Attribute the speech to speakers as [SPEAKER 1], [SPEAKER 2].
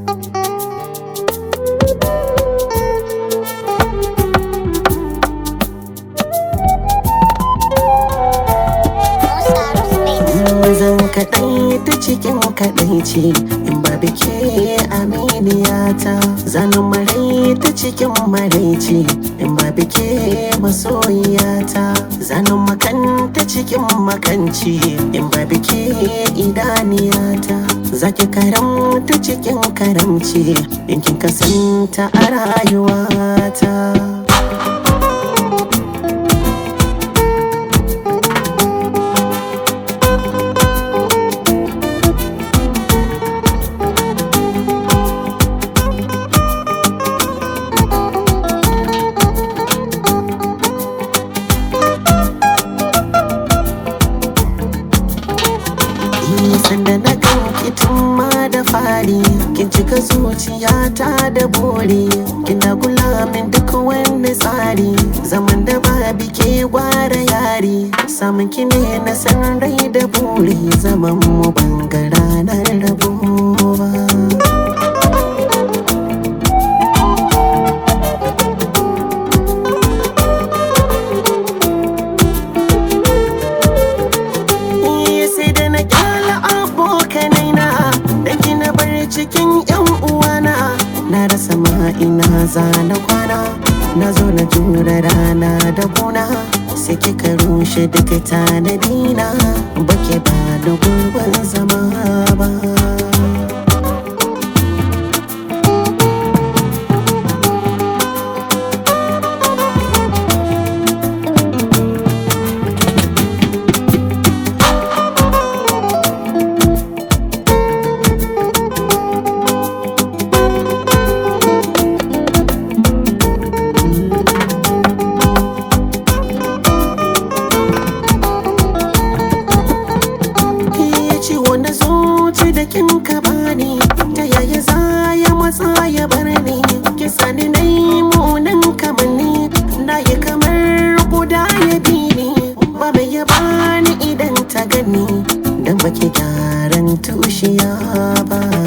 [SPEAKER 1] zan kaɗai ta cikin kaɗai ce in ba bike aminiyata zanen marai ta cikin marai ce in ba bike masoyiyata zanen makan ta cikin makanci in ba bike idaniyata zaki karam ta cikin karamci in kin kasanta a rayuwata sanda na ganki tun ma da fari kin cika zuciyata da buri kina kula min duk wani tsari zaman da ba bike gwara yari samun ki ne na san rai da buri zaman mu bangara na rabuwa sai da na kyala abokanai na da gina bar cikin yan uwana na rasa ma ina zana kwana na zo na jura rana da kuna sai kika rushe duka tanadina bake ba da gurbin zama ba ciwo na zuci da kin ka bani ta yaya za ya matsa ya bar ni ki sani na yi munin kamanni na yi kamar guda ya bi ni ba mai ya bani idan ta gani dan baki gyaran tushiya ba